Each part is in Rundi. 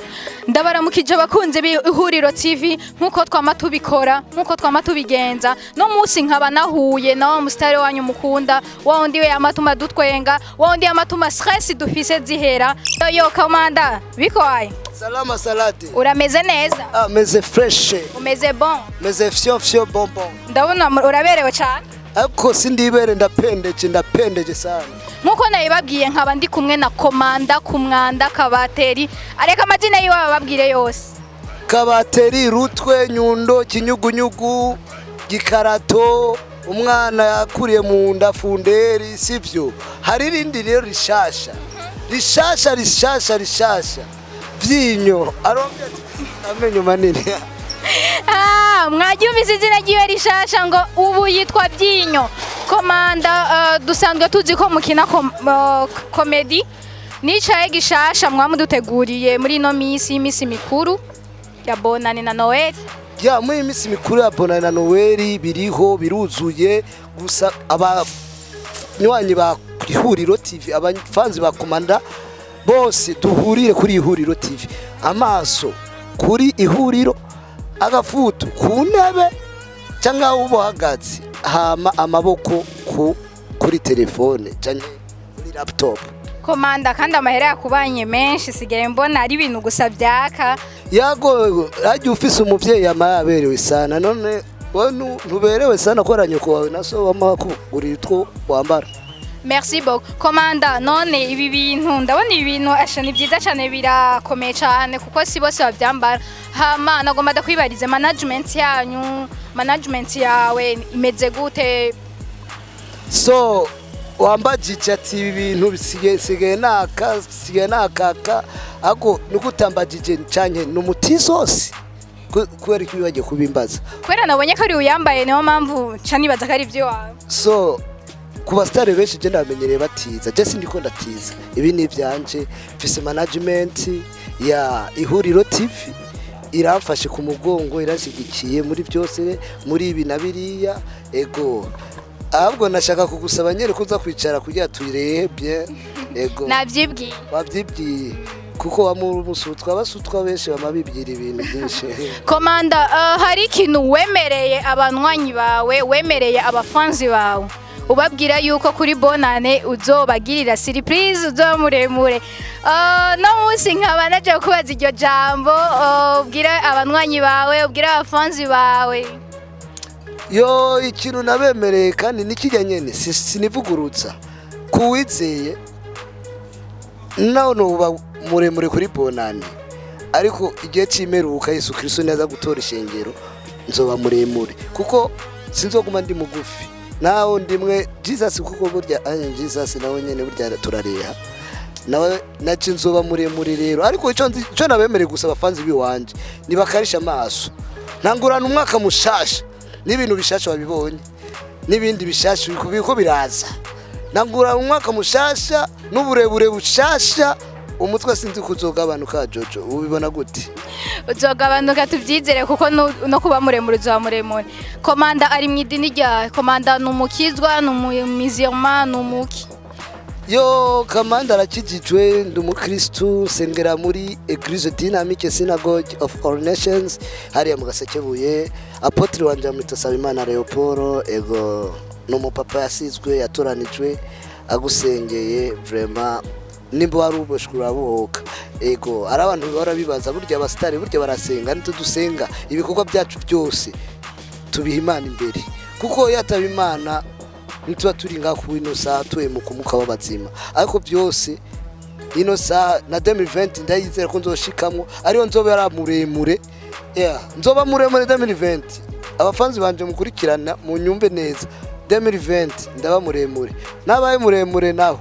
ndabaramukije abakunzi b'ihuriro tv nk'uko twama tubikora nk'uko twama tubigenza no munsi nkaba nahuye na wa musitari wanyu mukunda wa wundi we amatuma dutwenga wa wundi amatuma stress dufise zihera yoyo kamanda bikoye Salama salade. urameze neza Ah, meze fresh. umeze bon Meze fyo fyo bonbon. ndabona mu- uraberewe cyane Ariko sindibere ndapendeje ndapendeje sana. nk'uko nabibabwiye nkaba ndi kumwe na komanda ku mwanda kabateri areka amazina yiwe bababwire yose Kabateri, rutwe, nyundo, kinyugunyugu, gikarato, umwana yakuriye mu nda funderi sivyo. Hari irindi rero rishasha. Rishasha rishasha rishasha. Vyinyo. Arombe ati, amenyo manini. Ah, mwaryumvise izina ryiwe rishasha ngo ubu yitwa byinyo komanda uh, dusanzwe tuzi ko mukina kom, uh, komedi nicaye gishasha mwamuduteguriye muri ino minsi y'imisi mikuru ya bonane na noel ya muri iyi minsi mikuru ya bonani na noweli biriho biruzuye gusa abanywanyi ba ihuriro tv abafanzi ba komanda bose duhurire kuri ihuriro tv amaso kuri ihuriro agafutu ku ntebe cyangwa aho uba uhagaze hama amaboko ku kuri telefone cyangwa kuri laptop komanda kandi amahera yakubanye menshi sigaye mbona ari ibintu gusa byaka yago hajya ufise umuvyeyi yama yaberewe sana none wowe nu- ntuberewe sana ko nyoko wawe na so wama kugurira utwo wambara merci beaucoup komanda none ibi bintu ndabona ibi bintu asha ni byiza cyane birakomeye cyane kuko si bose babyambara hama nagomba ndakwibarize management yanyu management yawe imeze gute so wambajije ati ibi bintu bisigaye sigaye naka sigaye nakaka ako nuko utambajije canke ni umutisosi Ku- kubera ko bagiye kubimbaza kubera nabonye ko ari uyambaye niyo mpamvu nca nibaza ko ari iby'iwawe so ku basitari benshi je ndamenyereye batiza je sindiko ndatiza ibi ni ivyanje mfise management ya ihuriro tv iramfashe ku mugongo irashyigikiye muri byose muri ibi na biriya ego ahubwo nashaka kugusaba nyere kuza kwicara kugira tuyirebye ego nabyibwiye wabyibwiye kuko wamusutwa abasutwa benshi bama bibwira ibintu byinshi komanda uh, hari ikintu wemereye abanywanyi bawe wemereye abafanzi bawe ubabwira yuko kuri bonane uzobagirira surprise uzoba muremure uh, no munsi nkaba naje kubaza iryo jambo uh, ubwira abanywanyi bawe ubwira abafanzi bawe yo ikintu nabemereye kandi nikijya nyene si- sinivugurutsa kuwizeye nawe nuba muremure kuri bonani ariko igihe cy'imeruka yesu kristo naza gutora ishengero nzoba muremure kuko sinzoguma ndi mugufi nawe ndimwe jesus kuko burya anye jesus nawe nyene burya turareha nawe naci nzoba muremure rero ariko ico nzi- ico nabemereye gusa abafanzi biwanje nibakarisha amaso ntangurana umwaka mushasha n'ibintu bishasha wabibonye n'ibindi bishasha biriko- biriko biraza ntangurana umwaka mushasha n'uburebure bushasha umutwe sinzi kuzogabanuka jojo ubibona gute uzogabanuka tubyizere kuko nu- no kuba muremure uzoba muremure komanda ari mu idini rya komanda ni umukizwa ni umumiziyoma ni umuki yo kamanda arakijijwe ndi umukristu sengera muri eglise dynamique synagogue of all nations hariya mu gasekebuye apotre wanje amwita sabimana leopolo ego ni umupapa yasizwe yatoranijwe agusengeye vrema nimba wari uboshwe urabohoka ego ari abantu bahora bibaza burya abasitari burya barasenga nitwe dusenga ibikorwa byacu byose tubiha imana imbere kuko iyo ataba imana ntituba turi ngaha ku ino saha tuhemuka umuka w'abazima ariko byose ino saha na 2020 ndayizera ko nzoshikamwo ariyo nzoba yari muremure yeah, nzoba muremure 2020 abafanzi banje mukurikirana mu nyumve neza 2020 ndaba muremure nabaye muremure naho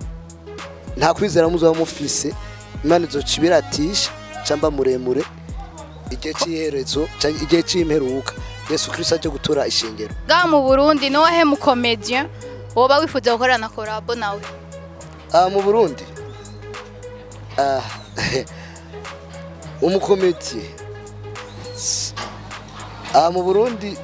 nta kwizera muzaba mufise imana izoca ibiratisha camba muremure igihe cy'iherezo canke igihe c'imperuka yesu kristo aje gutora ishengero bwa mu burundi ni wowe mukomediya woba wifuza gukorana korabo nawe aha mu burundi ah, umukomediye aha mu burundi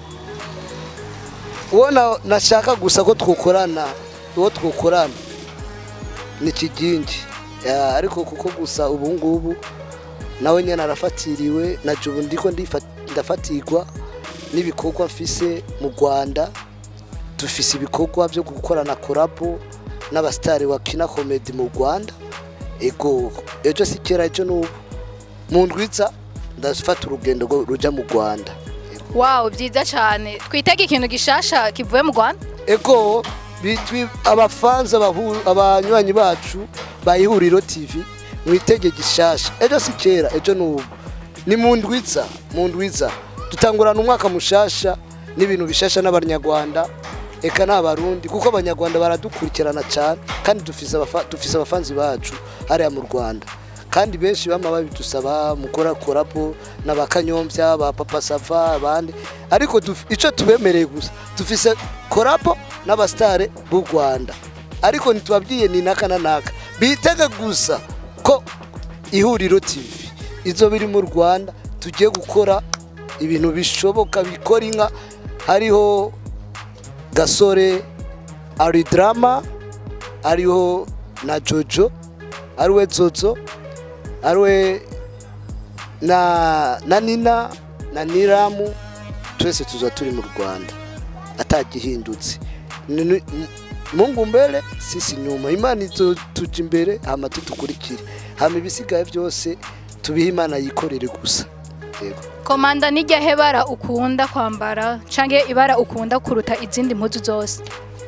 uwo na- nashaka gusa ko twokorana uwo twokorana ni kigingi Ah, ariko kuko gusa ubu ngubu nawe nyine arafatiriwe na jubu ndiko ndifa- ndafatirwa n'ibikorwa mfise mu rwanda dufise ibikorwa byo gukorana korabo n'abasitari bakina komedi mu rwanda ego ejo si kera ejo n'ubu mu ndwiza ndafata urugendo rwo ruja mu rwanda wow byiza cyane twitege ikintu gishasha kivuye mu rwanda ego bitwi abafanza abahu- abanywanyi bacu ba ihuriro tv mwitege gishasha ejo si kera ejo n'ubu ni mu ndwiza mu ndwiza dutangurana umwaka mushasha n'ibintu bishasha n'abanyarwanda eka n'abarundi kuko abanyarwanda baradukurikirana cyane kandi dufise abafa- dufise abafanzi bacu hariya mu rwanda kandi benshi bama babidusaba mukora korabo n'abakanyombya ba papa sava abandi ariko duf- ico tubemereye gusa dufise korabo n'abasitare b'u rwanda ariko ntitubabwiye ni naka na naka bitege gusa ko ihuriro tv izo biri mu rwanda tugiye gukora ibintu bishoboka bikora inka hariho gasore ari drama ariho na jojo ariwe zozo ariwe na na nina na niramu twese tuza turi mu rwanda atagihindutse Ni- ni- mungu mbere sisi nyuma imana izo tuja imbere hama tudukurikire hama ibisigaye byose tubihe imana yikorere gusa yego komanda nijya hebara ukunda kwambara cyangwa ibara ukunda kuruta izindi mpuzu zose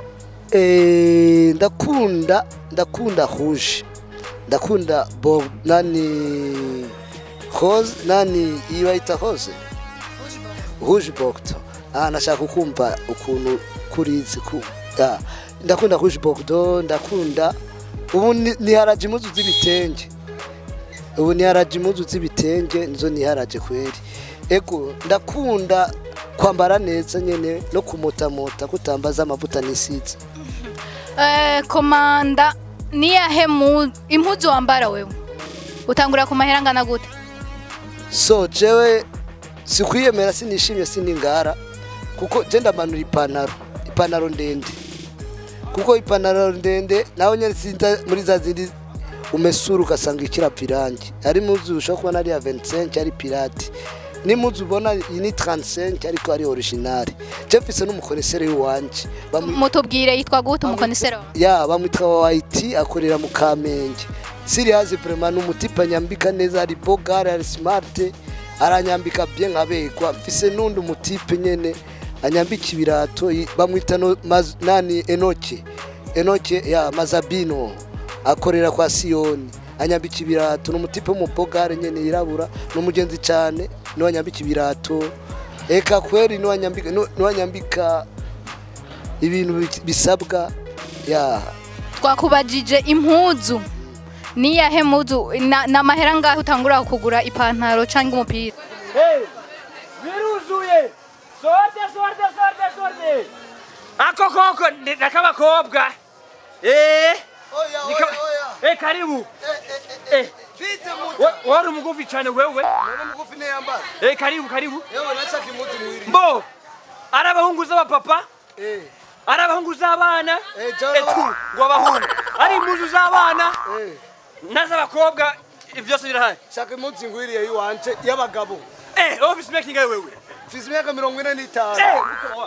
Eh, ndakunda ndakunda rouge ndakunda bo nani rose nani iyi bayita rose rouge bordeaux ah nashaka kumva ukuntu kurizi ku ah, ndakunda rouge bordeaux ndakunda ubu ni- niharaje impuzu z'ibitenge ubu niharaje impuzu z'ibitenge nizo niharaje kweri ego ndakunda kwambara neza nyene no kumotamota kutambaza amavuta nisize Eh, komanda niyahe mu impuzu wambara wewe utangurira ku mahera angana gute so jewe sikwiyemera sinishimye siningara kuko je ndamanura ipantaro ipantaro ndende kuko ipantaro ndende nawe nyene sinza muri za zindi umesura ugasanga ikirapa irangi ari muzu ushobora kubona ari ya 25 ari pirate n'imuzu ubona iyi ni 35 ariko ari original je mfise n'umukoresere w'iwanje Bamu- mutubwire yitwa gute umukonisero wawe ya bamwitwa wa IT akorera mu Kamenge Sirius vraiment n'umutipa nyambika neza ari bogare ari smart aranyambika bien nkabegwa mfise nundi umutipe nyene anyambika ibirato i- bamwita no, maz, nani Enoke Enoke ya Mazabino akorera kwa Sioni anyambika ibirato n'umutipe w'umubogare nyene yirabura n'umugenzi cyane niwe anyambika ibirato eka kweri niwe anyambika niwe anyambika ibintu bi- bisabwa ya twakubajije impuzu niyahe mpuzu na- ni amahera ngaho utangurira kugura ipantaro cyangwa umupira Hey, biruzuye sorte sorte sorte sorte ako koko ni- nakabakobwa eh nika- eh karibu eh Bite wa- wari umugufi cyane wewe None mugufi ne yambara. eh karibu karibu Yewe nashaka imuti mwiri. mbo ari abahungu z'abapapa Eh. ari abahungu z'abana Eh, jara- etu ngo abahungu ari impuzu z'abana Eh. n'az'abakobwa byose birahari Shaka imuti ngwiriye yiwanje y'abagabo. eh office making wewe Mfise imyaka mirongo ine n'itanu. eh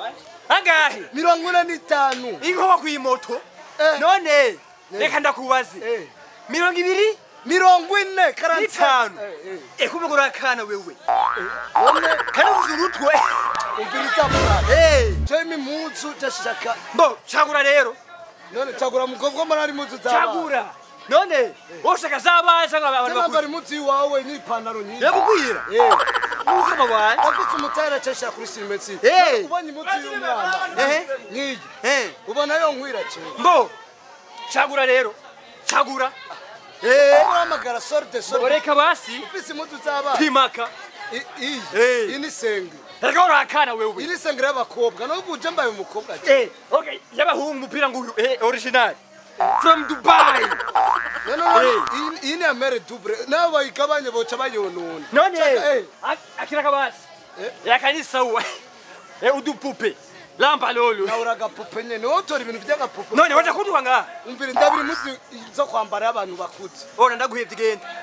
angahe Mirongo ine n'itanu. inkoba kw'imoto Eh. none reka ndakubaze Eh. mirongo ibiri Mirongo ine karanti. n'itanu Eh, ekumugura akana wewe None kandi uvuze urutwe umviriza mwana. Eh, Je imimuzu jashaka. mbo cagura rero None cagura mukobwa mara ari muzu za. cagura none woshaka z'abana cyangwa abantu Cyangwa bakuru ari muzu yiwawe n'ipantaro nyinshi. yakubwira Eh. ukama wanje Afite umutara cashaka kuri simensi. Eh. Ubonye imuzu y'umwana. Eh. Nk'iyi. Eh, Ubona yo nkwira cyane. mbo cagura rero cagura Eh, uramagara sorte sorte reka basi ufise impuzu z'abana pimaka I- iyi Eh. iyi ni senge reka uri akana iyi wewe ni senge y'abakobwa nubwo uje mbaye umukobwa ati Eh, okay y'abahungu umupira nguyu eh original from dubai no no no Eh. iyi- iyi ni amere double nabo bayigabanye boca bayonona none Chaka, eh. ak- akira kabasi Eh. yakanisa uwe eh udupupe lamba lolo nawe uragapupe nyene wowe utora ibintu by'agapupe none waje kuduha nga umvira ndabiri impuzu zo kwambara y'abantu bakuze ora ndaguhevye genda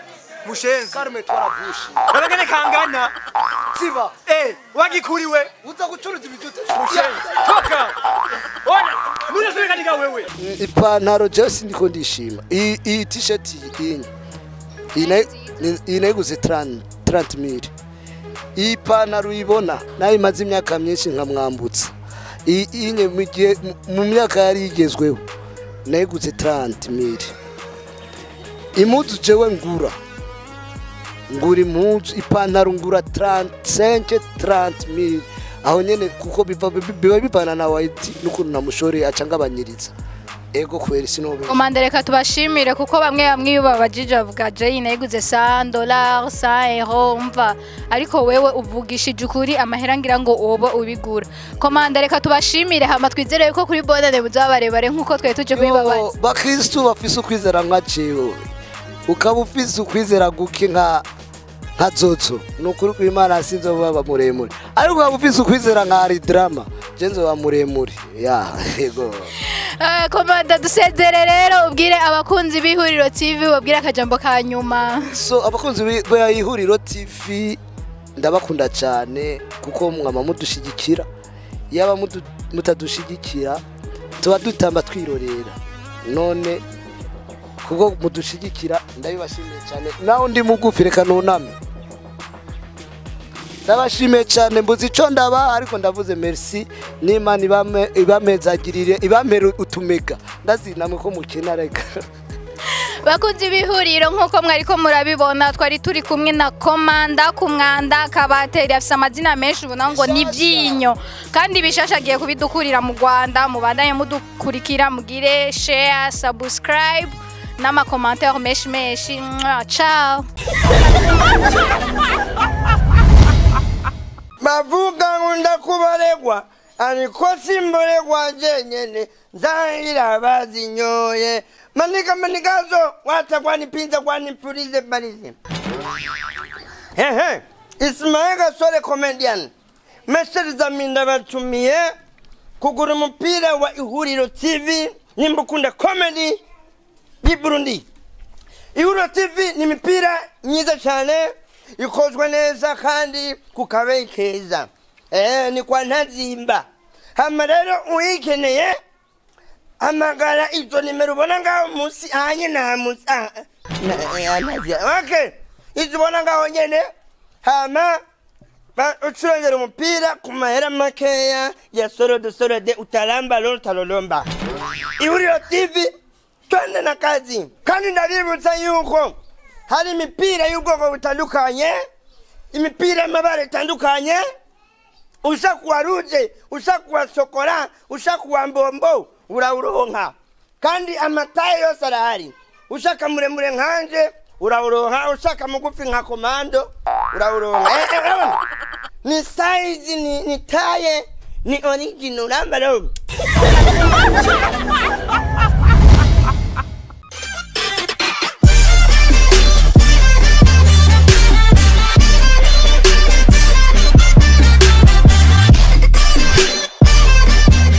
mushenzi karume twaravushe nabagene kangana ziba eh wagikuriwe uza gucuruza ibitute mushenzi toka ona munasubikanika wewe ipantaro jesi ndiko ndishima iyi iyi t-shirt iyi iyi nayo- ni- iyi nayiguze 30 30 mili iyi pantaro uyibona nayo imaze imyaka myinshi nkamwambutsa iyi iyi nye mu gihe mu- mu myaka yari igezweho nayiguze 30 mili impuzu jewe ngura ngura impuzu ipantaro ngura 35 30 mili aho nyene kuko biva biba bivana na white n'ukuntu namushoreye aca ngabanyiriza ego kweri sinobe komanda reka tubashimire kuko bamwe bamwe iyo babajije bavuga jay nayiguze 100 dollars 100 euro umva ariko wewe uvugishije ukuri amahera ngira ngo woba ubigura komanda reka tubashimire hama twizere yuko kuri bonane muzaba barebare nk'uko twari tuje kubibabaza bakristu bafise ukwizera nka jewe ukaba ufise ukwizera guke nka nka zozo ni ukuri kw'imana sinzobaba muremure ariko ukaba ufise ukwizera nka aridrama je nzoba muremure ya yego Eh, komanda dusezere rero ubwire abakunzi b'ihuriro tv babwire akajambo ka nyuma so abakunzi ba ihuriro tv ndabakunda cyane kuko mwama mudushigikira yaba mudu- mutadushigikira tuba dutamba twirorera none kuko mudushigikira ndabibashimiye cyane naho ndi mugufi reka nuname ndabashimiye cyane mbuze icyo ndaba ariko ndavuze merci n'imana ibame- ibamezagirire ibamere utumega ndazinamwe ko mukina reka bakunzi b'ihuriro nk'uko mwari ko murabibona twari turi kumwe na komanda ku mwanda kabateri afite amazina menshi ubona ngo ni byinyo kandi bishasha agiye kubidukurira mu rwanda mubandanye mudukurikira mugire share subscribe n'amakomantere menshi menshi Mwah, ciao bavuga ngo ndakubaregwa ariko simboregwa jenyene nzahira bazinyoye manika manikazo wata kwanipinza kwanipulize balize hehe ismail gasore comedian meseriza minda batumiye kugura umupira wa ihuriro tv nimba ukunda comedy y'i burundi ihuriro tv ni imipira myiza cyane ikozwe neza kandi ku kabeyi keza eh, ni kwa ntazimba hama rero uyikeneye hamagara izo nimero ubona ngaho munsi hanye nta munsi ah, na- eh, ntazimba. okay izo ubona ngaho nyene hama ba- ucurengera umupira ku mahera makeya ya sorode sorode utaramba lolo utalolomba ihuriro tv twende na kazi kandi ndabibutsa yuko hari imipira y'ubwoko butandukanye imipira y'amabara itandukanye ushaka kuwa ruje ushaka kuwa sokora ushaka kuwa mbombo urawuronka kandi amataye yose arahari ushaka muremure nkanje urawuronka ushaka mugufi nka komando urawuronka Eh, eh, urabona? ni size ni, ni taye ni original uramba rero